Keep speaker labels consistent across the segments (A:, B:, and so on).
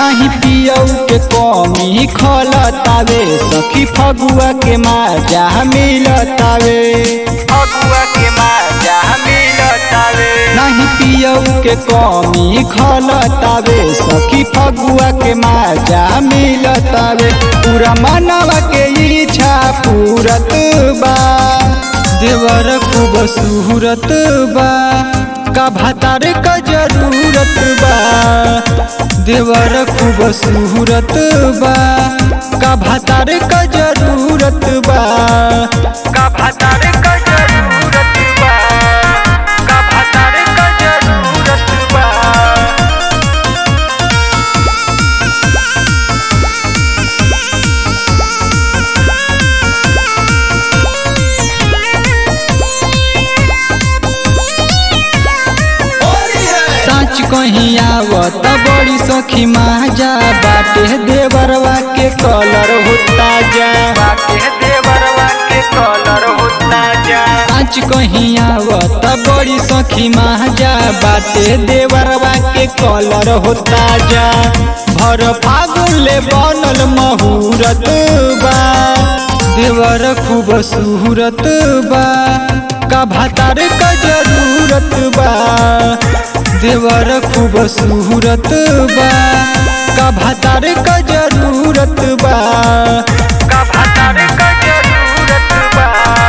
A: नहीं पियऊ के कमी खलतावे सखी फगुआ के माजा मिलतावे फगुआ के माजा मिलतावे नहीं पियऊ के कमी खलतावे सखी फगुआ के माजा मिलतावे पूरा मनवा के इच्छा पूरत बा देवर खूब सूरत बा का भातार का जरूरत बा देवर खूब सूरत बा का भातार का जरूरत बा का भातार का जरूरत बा का भातार का जरूरत बा सच कहीं आवत बड़ी सखी माजा बाटे देवरवा के कलर होता जा बाटे देवरवा के कलर होता जा सच कहीं आवत बड़ी सखी माजा बाटे देवरवा के कलर होता जा भर फागुन ले बनल महूरत बा देवर खूब सूरत बा का भातार का जरूरत बा देवर खूब सूरत बा का भातार का जरूरत बा का भातार का जरूरत बा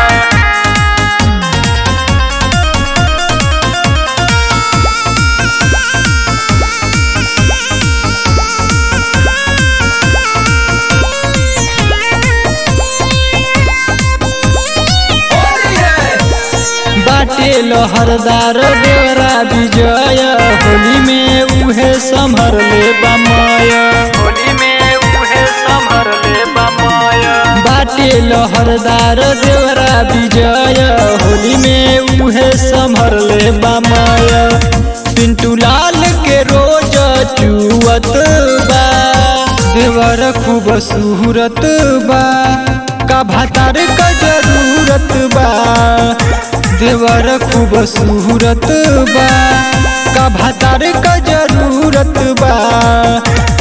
A: बाटे लहरदार देवरा विजय होली में उहे संभर ले बमय होली में उहे संभर ले बमय बाटे लहरदार देवरा विजय होली में उहे संभर ले बमय पिंटू लाल के रोज चुअत बा देवर खूब सूरत बा का भातार का जरूरत बा देवर खूब सूरत बा का भातार का जरूरत बा